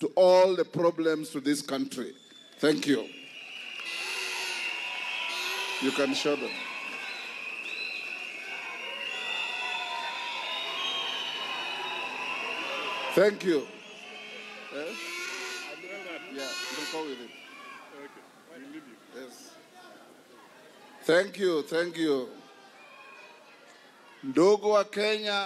to all the problems to this country. Thank you. You can show them. Thank you. Eh? Yeah, we'll go with it. Yes. Thank you, thank you. Ndugu wa Kenya,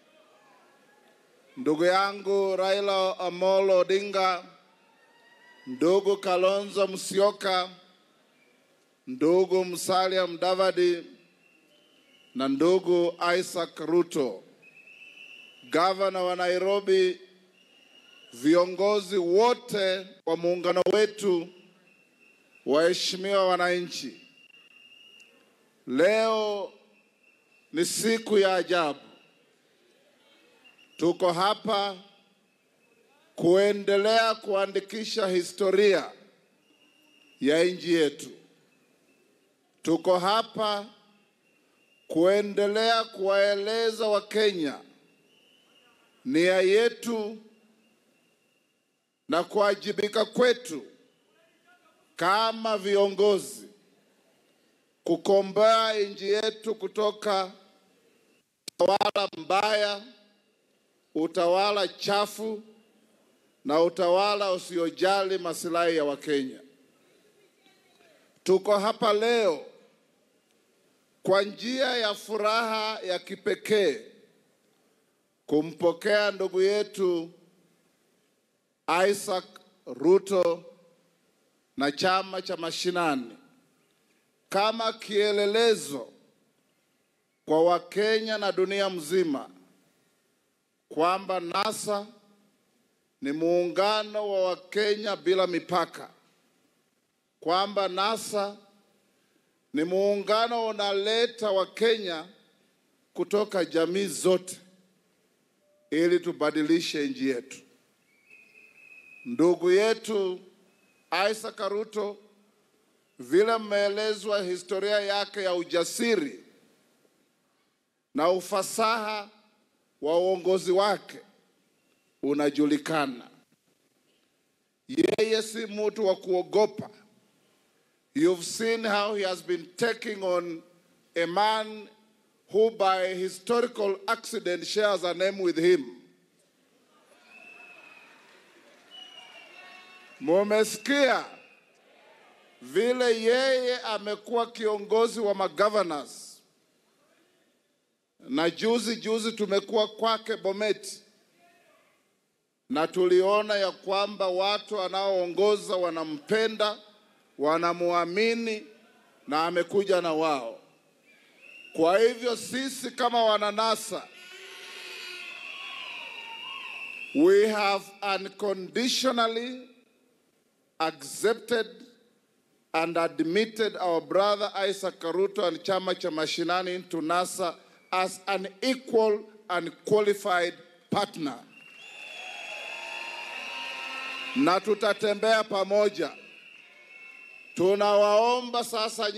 ndugu yangu Raila Amolo Odinga, ndugu Kalonzo Musyoka, ndugu Musalia Mudavadi na ndugu Isaac Ruto, gavana wa Nairobi, viongozi wote wa muungano wetu, waheshimiwa wananchi, leo ni siku ya ajabu. Tuko hapa kuendelea kuandikisha historia ya nchi yetu. Tuko hapa kuendelea kuwaeleza Wakenya nia yetu na kuwajibika kwetu kama viongozi kukomboa nchi yetu kutoka utawala mbaya, utawala chafu na utawala usiojali masilahi ya Wakenya. Tuko hapa leo kwa njia ya furaha ya kipekee kumpokea ndugu yetu Isaac Ruto na chama cha mashinani kama kielelezo kwa Wakenya na dunia mzima kwamba NASA ni muungano wa Wakenya bila mipaka, kwamba NASA ni muungano unaleta Wakenya kutoka jamii zote ili tubadilishe nchi yetu. Ndugu yetu Isaac Ruto, vile mmeelezwa historia yake ya ujasiri na ufasaha wa uongozi wake unajulikana. Yeye si mtu wa kuogopa. You've seen how he has been taking on a man who by historical accident shares a name with him. Mumesikia vile yeye amekuwa kiongozi wa magovernors, na juzi juzi tumekuwa kwake Bomet, na tuliona ya kwamba watu wanaoongoza wanampenda, wanamuamini na amekuja na wao. Kwa hivyo sisi kama wananasa we have unconditionally accepted and admitted our brother Isaac Ruto and chama cha mashinani into NASA as an equal and qualified partner, na tutatembea pamoja. Tunawaomba sasa